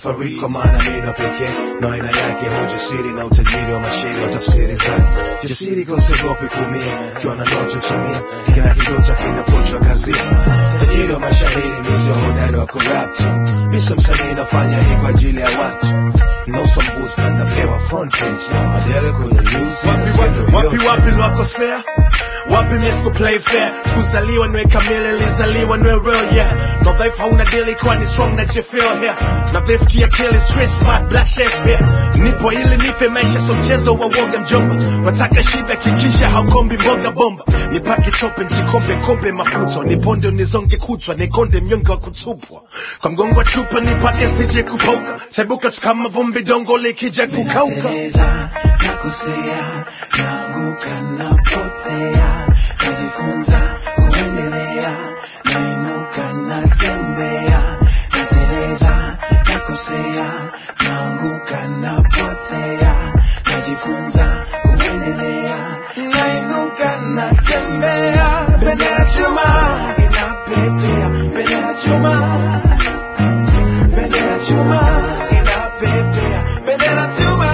fariki kwa maana mino pekee na aina yake hujasiri na utajiri wa mashairi wa tafsiri zake jasiri kosiogopi kuumia kiwa na ndoto tumia kila kidota kinapochwa kazini tajiri wa mashairi misio hodari wa corrupt miso msanii nafanya hii kwa ajili ya watu nusu mbuzi na napewa front page na adele kwenye news wapi wapi wapi wapi lwakosea wapi misko play fair sikuzaliwa niwe kamili lizaliwa niwe real yeah no dhaifu hauna dili kwani strong na jefeel here na dhaifu kiakili street smart black shakespeare nipo ili nife maisha so mchezo wa woga mjomba wataka shiba kikisha haukombi mboga bomba nipake chope njikombe kombe mafuta niponde unizonge kutwa nikonde mnyonge wa kutupwa kwa mgongo wa chupa nipake sije kupauka taibuka tu kama vumbi dongo likija kukauka Nateleza, nakosea, naanguka, napotea, najifunza kuendelea, nainuka, natembea, nateleza, nakosea, naanguka, napotea, najifunza kuendelea, nainuka, natembea, bendera chuma inapepea, bendera chuma bendera chuma inapepea, bendera chuma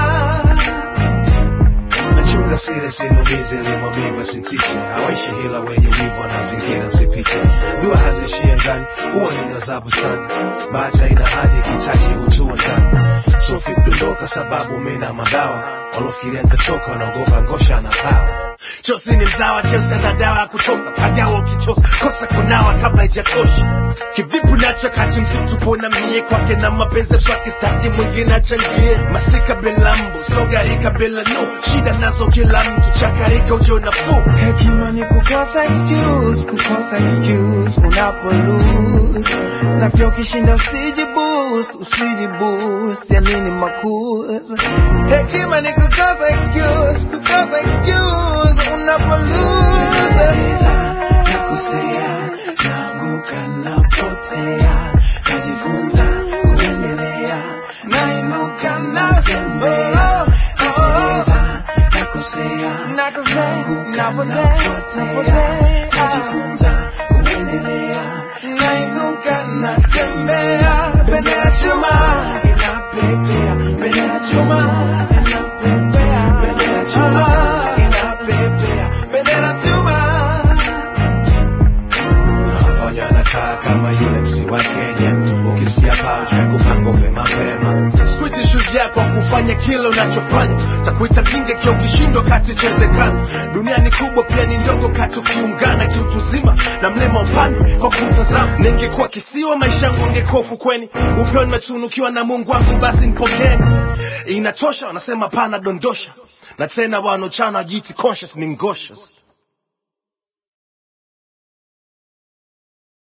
nachunga siri sinumizi limwamiva sintishe hawaishi hila wenye wivu wanazingira sipiche dua hazishie ngani huwa ni gazabu sana bahati haina hadi kitaji hutua ndani sofi kudondoka sababu mina madawa walofikiria nitachoka wanaogopa ngosha na pawa chosi ni mzawa cheusi na dawa ya kutoka pagawa ukichosa kosa kunawa kabla ijatosha kivipi nacho kati msitupona mie kwake na mapenzi swaki staki mwingine achangie masika belambo sogarika bila no shida nazo kila mtu chakarika ujo nafuu hekima ni kukosa excuse kukosa excuse unapo lose na pia ukishinda usiji boost usiji boost ya nini makuzi hekima ni kukosa excuse kukosa excuse unapo lose nakosea naanguka napotea najifunza kuendelea nainuka natembea nateleza nakosea naanguka napotea najifunza kuendelea nainuka natembea bendera chuma inapepea bendera chuma inapepea bendera chuma inapepea bendera chuma nafanya nakaa kama yule msi wa kenya ukisikia paucha ya kupanga ufe mapema switi shujaa kwa kufanya kile unachofanya takuita kinga kia ukishindwa kati chezekana dunia ni kubwa pia ni ndogo kati ukiungana kiutuzima na mlema upande kwa kumtazama ningekuwa kisiwa maisha yangu ungekuwa ufukweni upeo nimetunukiwa na mungu wangu basi nipokeni inatosha wanasema pana dondosha na tena wanochana jiti conscious ni ngoshes